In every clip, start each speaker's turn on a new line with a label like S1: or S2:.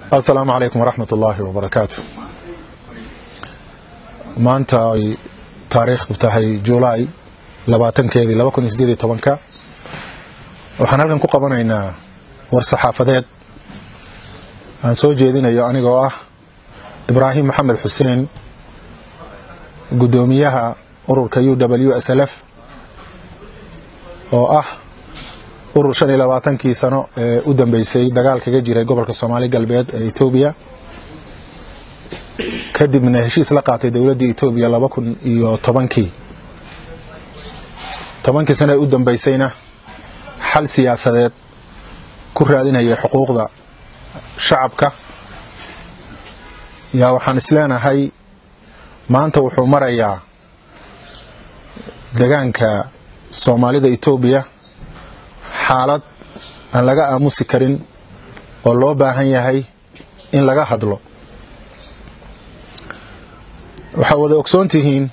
S1: asalaamu calaykum waraxmat ullaahi wabarakaatu maanta ay taariikhdu tahay julaay labaatankeedii laba kun iyo sideed iyo tobanka waxaan halkan ku qabanaynaa war saxaafadeed aan soo jeedinayo anigoo ah ibraahim maxamed xuseen guddoomiyaha ururka u w s l f oo ah urur shan iyo labaatankii sano ee u dambeysay dagaal kaga jiray gobolka soomaali galbeed ee etoobiya kadibna heshiis la qaatay dowladdii etoobiya laba kun iyo tobankii tobankii sano ee u dambeysayna xal siyaasadeed ku raadinayay xuquuqda shacabka yaa waxaan isleenahay maanta wuxuu marayaa degaanka soomaalida etoobiya xaalad aan laga aamusi karin oo loo baahan yahay in laga hadlo waxaa wada ogsoon tihiin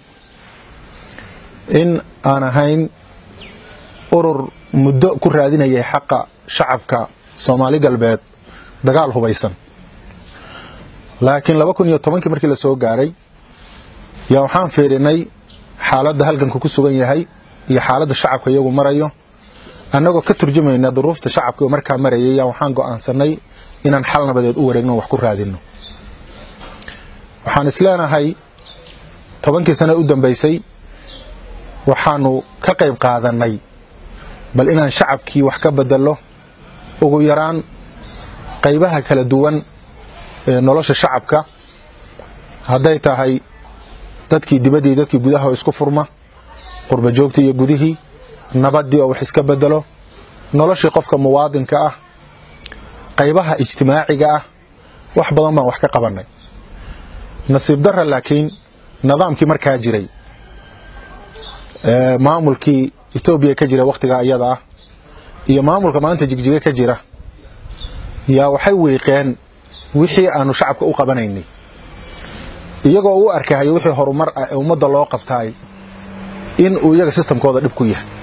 S1: in aan ahayn urur muddo ku raadinayay xaqa shacabka soomaali galbeed dagaal hubaysan laakiin laba kun iyo tobankii markii la soo gaaray yaa waxaan fiirinay xaaladda halganku ku sugan yahay iyo xaaladda shacabka iyagu marayo annagoo ka turjumayna duruufta shacabka markaa marayay yaa waxaan go'aansanay inaan xal nabadeed u wareegno wax ku raadinno waxaan isleenahay tobankii sane u dambeysay waxaanu ka qayb qaadannay bal inaan shacabkii wax ka bedello ugu yaraan qaybaha kala duwan ee nolosha shacabka hadday tahay dadkii dibaddii dadkii gudaha oo isku furma qurba joogtii iyo gudihii nabaddii oo wax iska bedelo noloshii qofka muwaadinka ah qaybaha ijtimaaciga ah wax badan baan wax ka qabannay nasiib darra laakiin nidaamkii markaa jiray maamulkii etoobiya ka jira wakhtigaa iyada ah iyo maamulka maanta jigjiga ka jira yaa waxay wiiqeen wixii aanu shacabka u qabanaynay iyagoo u arkahayo wixii horumar ah ee ummadda loo qabtaay in uu iyaga sistamkooda dhib ku yahay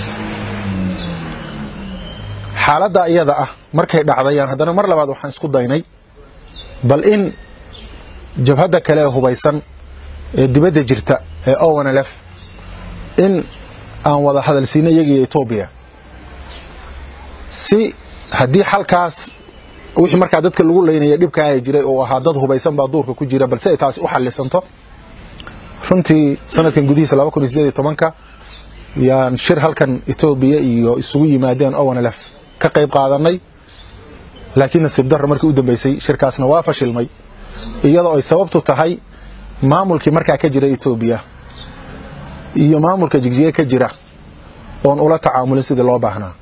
S1: xaaladda iyada ah markay dhacdayaan haddana mar labaad waxaan isku daynay bal in jabhadda kale ee hubaysan ee dibadda jirta ee ownlf in aan wada hadalsiino iyagiiyo etoobiya si haddii xalkaas wixii markaa dadka lagu leynaya dhibkaa ay jiray oo ahaa dad hubaysan baa duurka ku jira balse ay taasi u xallisanto runtii sanadkan gudihiisa laba kun iyo sideed iyo tobanka yaan shir halkan etoobiya iyo isugu yimaadeen ownlf ka qayb qaadanay laakiin nasiib darra markii u dambeysay shirkaasna waa fashilmay iyadoo ay sababtu tahay maamulkii markaa ka jira etoobiya iyo maamulka jigjiga ka jira oon ula tacaamulin sidii loo baahnaa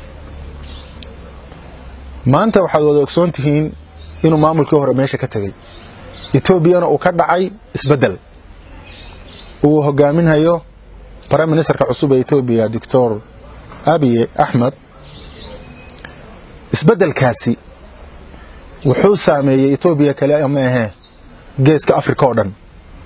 S1: maanta waxaad wada ogsoon tihiin inuu maamulkii hore meesha ka tegey etoobiyana uu ka dhacay isbeddel uu hogaaminhayo prime ministerka cusub ee etoobiya doctor abiye axmed isbeddelkaasi wuxuu saameeyey etoobiya kale ama ahee geeska africa oo dhan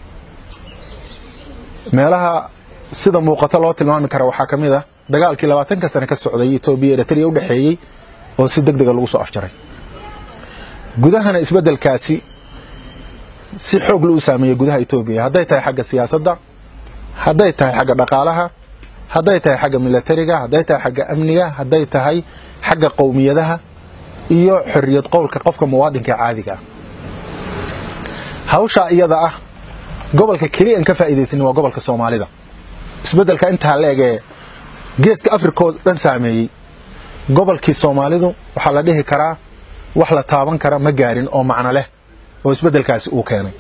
S1: meelaha sida muuqato loo tilmaami kara waxaa ka mid ah dagaalkii labaatanka sane ka socday etoobiya eritrea u dhexeeyey oo si deg dega lagu soo afjaray gudahana isbeddelkaasi si xoog la u saameeyey gudaha etoobiya hadday tahay xagga siyaasadda hadday tahay xagga dhaqaalaha hadday tahay xagga milatariga hadday tahay xagga amniga hadday tahay xagga qowmiyadaha iyo xorriyad qowlka qofka muwaadinka caadiga ah hawshaa iyada ah gobolka keliya an ka faa'iidaysanin waa gobolka soomaalida isbeddelka intaa la egee geeska afrikaoo dhan saameeyey gobolkii soomaalidu waxaa la dhihi karaa wax la taaban kara ma gaarin oo macno leh oo isbeddelkaasi uu keenay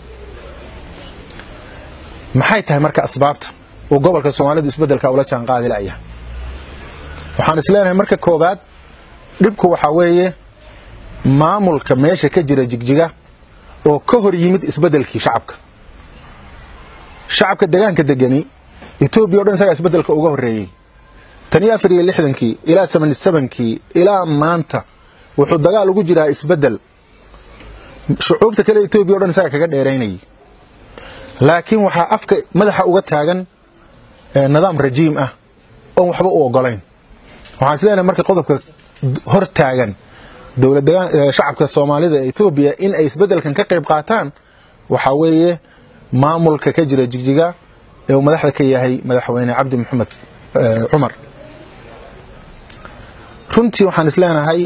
S1: maxay tahay marka asbaabta uu gobolka soomaalidu isbeddelka ula jaanqaadi la'yahay waxaan isleenahay marka koowaad dhibku waxaa weeye maamulka meesha ka jira jigjiga oo ka hor yimid isbeddelkii shacabka shacabka degaanka degani etoobiya o dhan isagaa isbeddelka uga horreeyey tan iyo afar iyo lixdankii ilaa seventy sevenkii ilaa maanta wuxuu dagaal ugu jiraa isbeddel shucuubta kale etoobiya o dhan isagaa kaga dheeraynayay laakiin waxaa afka madaxa uga taagan nidaam rajiim ah oon waxba u ogolayn waxaan is leenahay marka qodobka hor taagan shacabka soomaalida ee etoobiya in ay isbeddelkan ka qayb qaataan waxaa weeye maamulka ka jira jigjiga ee uu madaxda ka yahay madaxweyne cabdi maxamed cumar runtii waxaan is leenahay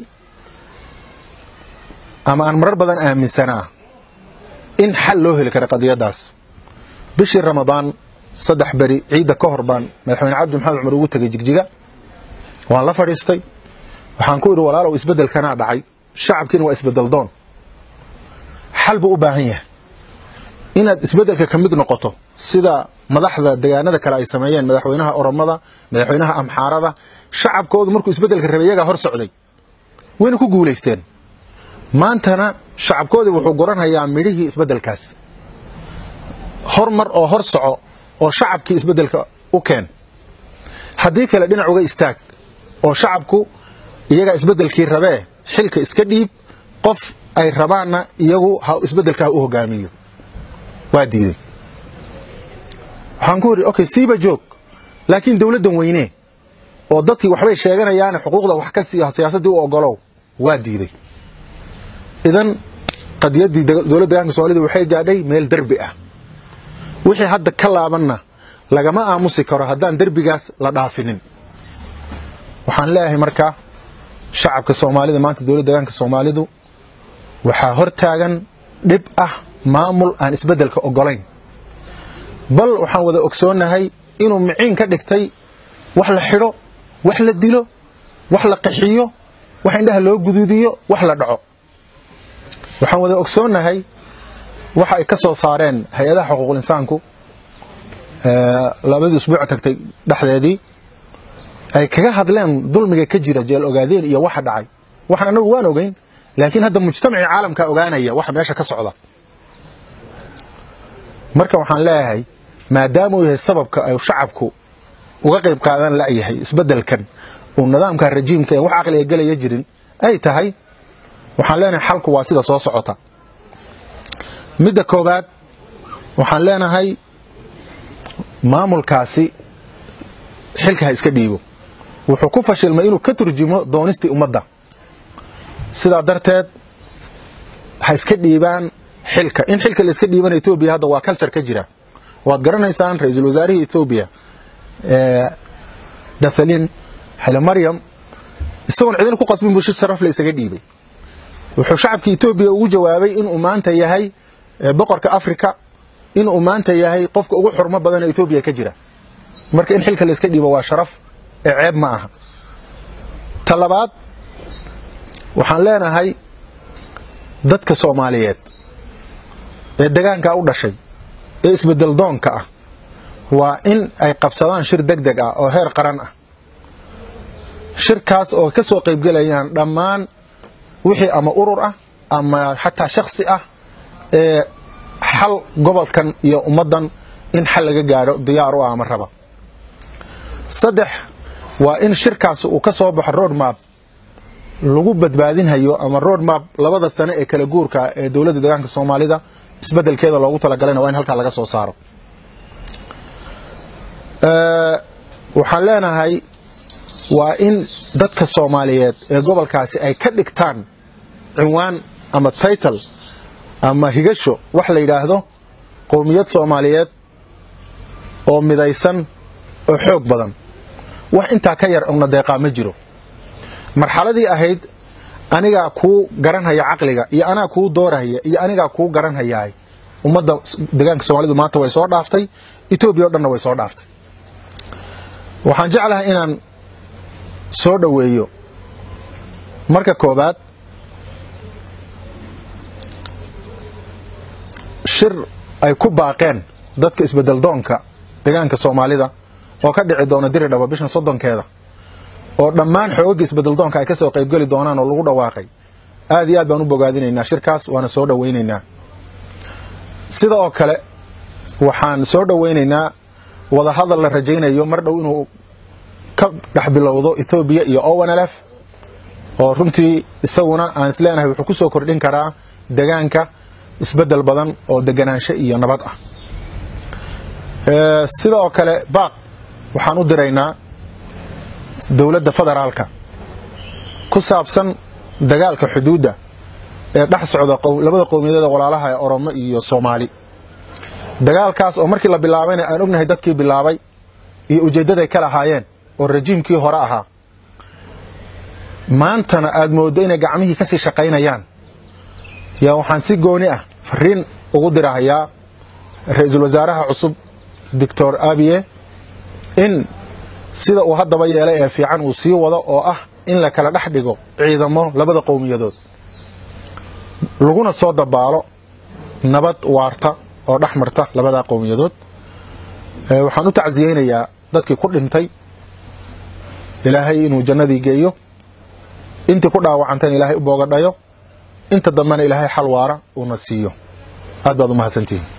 S1: ama aan marar badan aaminsanaa in xal loo heli kara qadiyaddaas bishii ramadaan saddex beri ciidda ka hor baan madaxweyne cabdi maxamed cumar ugu tegay jigjiga waan la fadhiistay waxaan ku idhi walaalow isbeddelkanaa dhacay shacabkiina waa isbeddel doon xal buu u baahan yahay inaad isbeddelka ka mid noqoto sida madaxda degaanada kale ay sameeyeen madaxweynaha oromada madaxweynaha amxaarada shacabkoodu markuu isbeddelka rabay iyagaa hor socday wayna ku guulaysteen maantana shacabkoodii wuxuu goranhayaa midhihii isbeddelkaas hormar oo hor soco oo shacabkii isbeddelka u keen haddii kale dhinac uga istaag oo shacabku iyagaa isbeddelkii rabee xilka iska dhiib qof ay rabaanna iyagu ha isbeddelkaa u hogaamiyo waa diiday waxaan ku yidhi okay siiba joog laakiin dowladdan weyne oo dadkii waxbay sheeganayaane xuquuqda wax ka siiyo siyaasaddii u ogolow waa diiday idan qadiyaddii dowladda degaanka soomaalida waxay gaadhay meel derbi ah wixii hadda ka laabanna lagama aamusi karo haddaan derbigaas la dhaafinin waxaan leeyahay marka shacabka soomaalida maanta dowladda degaanka soomaalidu waxaa hor taagan dhib ah maamul aan isbeddelka ogolayn bal waxaan wada ogsoonnahay inuu miciin ka dhigtay wax la xidho wax la dilo wax la qaxiyo wax indhaha loo guduudiyo wax la dhaco waxaan wada ogsoonnahay waxa ay ka soo saareen hay-adaha xuquuqul insaanku labadii usbuuc tagtay dhexdeedii ay kaga hadleen dulmiga ka jira jeel ogaadeen iyo waxa dhacay waxaan anagu waan ogeyn laakiin hadda mujtamacii caalamka ogaanaya waxa meesha ka socda marka waxaan leeyahay maadaama uu yahay sababka ay shacabku uga qayb qaadan la'yahay isbeddelkan uu nidaamka rajiimka ee wax caqliga gelaya jirin ay tahay waxaan leenahay xalku waa sida soo socota midda koowaad waxaan leenahay maamulkaasi xilka ha iska dhiibo wuxuu ku fashilmay inuu ka turjumo doonistii ummadda sidaa darteed ha iska dhiibaan xilka in xilka la iska dhiibana etoobiya hadda waa culture ka jira waad garanaysaan ra-iisul wasaarihii etoobiya dhasalin xile maryam isagoon cidina ku qasbin buu shir sharaf la isaga dhiibay wuxuu shacabka etoobiya ugu jawaabay inuu maanta yahay boqorka africa inuu maanta yahay qofka ugu xurmo badan ee etoobiya ka jira marka in xilka la iska dhiibo waa sharaf ee ceeb ma aha ta labaad waxaan leenahay dadka soomaaliyeed ee degaankaa u dhashay ee isbedel doonka ah waa in ay qabsadaan shir deg deg ah oo heer qaran ah shirkaas oo ka soo qaybgelayaan dhammaan wixii ama urur ah ama xataa shaksi ah ee xal gobolkan iyo ummaddan in xal laga gaadho diyaar u ah ama raba saddex waa in shirkaas uu ka soo baxo road map lagu badbaadinhayo ama road map labada sane ee kala guurka ee dowladda deegaanka soomaalida isbeddelkeeda loogu talagalayna waa in halkaa laga soo saaro waxaan leenahay waa in dadka soomaaliyeed ee gobolkaasi ay ka dhigtaan cinwaan ama title ama higasho wax la yidhaahdo qowmiyad soomaaliyeed oo midaysan oo xoog badan wax intaa ka yar ogna deeqaa ma jiro marxaladii ahayd anigaa kuu garanhaya caqliga iyo anaa kuu doorahaya iyo anigaa kuu garanhayaay ummadda deegaanka soomaalidu maanta way soo dhaaftay etoobiya o dhanna way soo dhaaftay waxaan jeclahay inaan soo dhoweeyo marka koobaad shir ay ku baaqeen dadka isbedel doonka deegaanka soomaalida oo ka dhici doona diri dhabo bishan soddonkeeda oo dhammaan xoogagga isbedel doonka ay ka soo qaybgeli doonaan oo lagu dhawaaqay aad iyo aad baan u bogaadinaynaa shirkaas waana soo dhowaynaynaa sida oo kale waxaan soo dhowaynaynaa wadahadal la rajaynayo mar dhow inuu ka dhex bilowdo ethoobiya iyo ownlf oo runtii isaguna aan isleenahay wuxuu ku soo kordhin karaa degaanka isbeddel badan oo deganaansho iyo nabad ah sida oo kale baaq waxaan u diraynaa dowladda federaalka ku saabsan dagaalka xuduudda ee dhex socda labada qowmiyadeeda walaalaha ee oromo iyo soomaali dagaalkaas oo markii la bilaabayna aan ognahay dadkii bilaabay iyo ujeeddaday ka lahaayeen oo rajiimkii hore ahaa maantana aad mooddo inay gacmihii ka sii shaqaynayaan yaa waxaan si gooni ah fariin ugu dirahayaa ra-iisul wasaaraha cusub doctor abiye in sida uu haddaba yeelay ee fiican uu sii wado oo ah in la kala dhex dhigo ciidamo labada qowmiyadood laguna soo dabaalo nabad waarta oo dhex marta labadaa qowmiyadood waxaan u tacsiyeynayaa dadkii ku dhintay ilaahay inuu jannadii geeyo intii ku dhaawacantayna ilaahay u boogadhayo inta dambena ilaahay xal waara uuna siiyo aad baad u mahadsantihiin